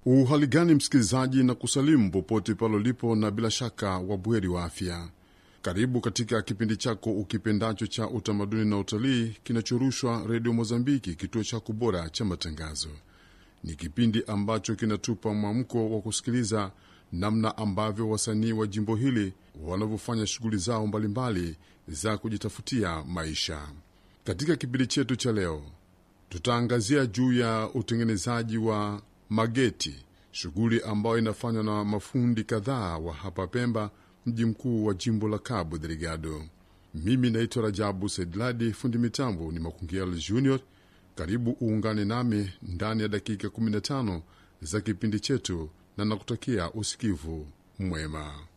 Uhali gani msikilizaji, na kusalimu popote pale ulipo, na bila shaka wabweri wa afya. Karibu katika kipindi chako ukipendacho cha utamaduni na utalii kinachorushwa Redio Mozambiki, kituo chako bora cha matangazo. Ni kipindi ambacho kinatupa mwamko wa kusikiliza namna ambavyo wasanii wa jimbo hili wanavyofanya shughuli zao mbalimbali za kujitafutia maisha. Katika kipindi chetu cha leo, tutaangazia juu ya utengenezaji wa mageti, shughuli ambayo inafanywa na mafundi kadhaa wa hapa Pemba, mji mkuu wa jimbo la Cabo Delgado. Mimi naitwa Rajabu Saidladi, fundi mitambo ni Makungiel Junior. Karibu uungane nami ndani ya dakika 15 za kipindi chetu, na nakutakia usikivu mwema.